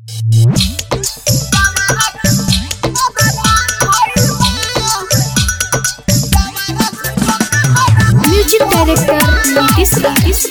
music director Nitish Nitish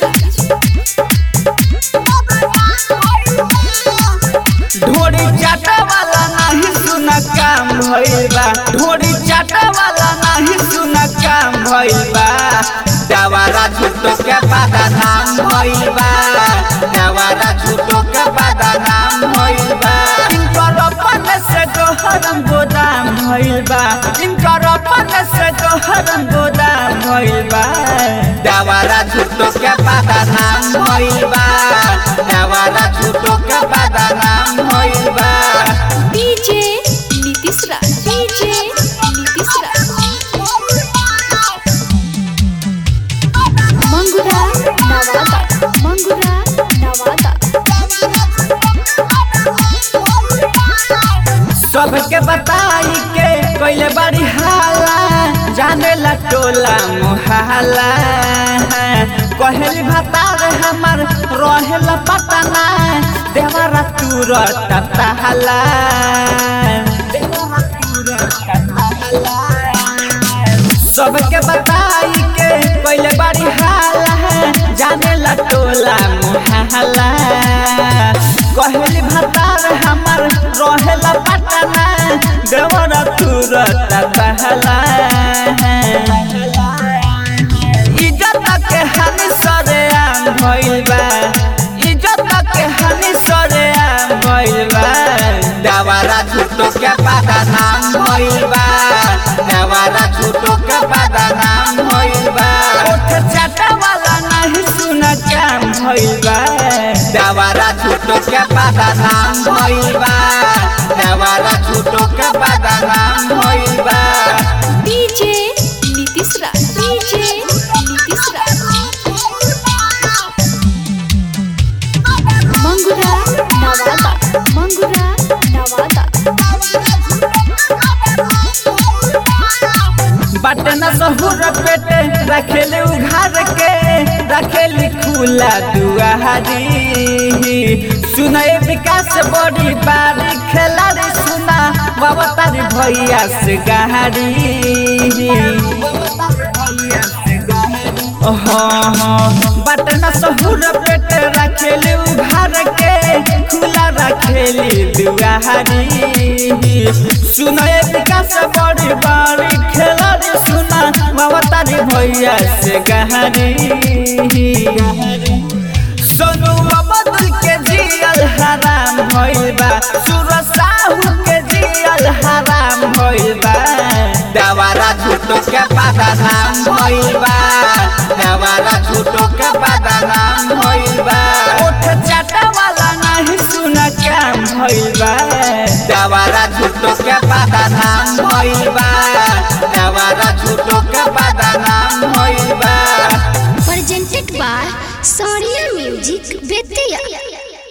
ढोरी चाटा वाला नाही सुन काम भइल बा ढोरी चाटा वाला नाही सुन काम भइल बा दवारा झूठो के बादा नाम भइल बा दवारा झूठो के बादा नाम भइल बा इनकर अपन से गोहरम गोदाम भइल बा इनकर अपन से गोहरम गोदाम भइल बा दवारा झूठो के बादा नाम भइल बा दवारा झूठो के बादा नाम भइल बा डीजे नीतीश राज डीजे नीतीश राज मंगुरा नवादा मंगुरा नवादा सबके बताई के कोइले बड़ी हाला जाने ला टोला मोहल्ला कहली भतार हमर रहेला पटना देवरा तुरत तहला देवरा तुरत तहला सबके बताई के कोइले बड़ी हाला जाने ला टोला मोहल्ला कहली भतार हमर रहेला पटना देवरा तुरत बहला इज्जत के हानि सरे आम भइल बा इज्जत के हानि सरे आम भइल बा देवरा झूठो के बादा नाम भइल बा देवरा झूठो के बादा नाम भइल बा ओठ चाटा वाला नहीं सुन काम भइल बा देवरा झूठो के बादा नाम भइल बा देवरा झूठो के बादा नाम भइल बा डीजे नीतीश राज डीजे नीतीश राज मंगुरा नवादा मंगुरा नवादा बटन सहुर पेटे रखेले उघार के रखेली खुला दुआरी सुनए विकास बड़ी बारी खेलारी सुना बाबा तारी भैया से गहारी हाँ हाँ बटन सहुर पेटे रखेली उघार के खुला रखेली दुआरी सुनए विकास बड़ी बारी खेलारी सुना बाबा तारी भैया से गहारी सोनू अबदुल के जियल हराम भइल बा सूरज साहू के जियल हराम भइल बा दवारा झूठो के बादा नाम भइल बा दवारा झूठो के बादा नाम भइल बा ओठ चाटा वाला नहीं सुन काम भइल बा दवारा झूठो के बादा नाम भइल बा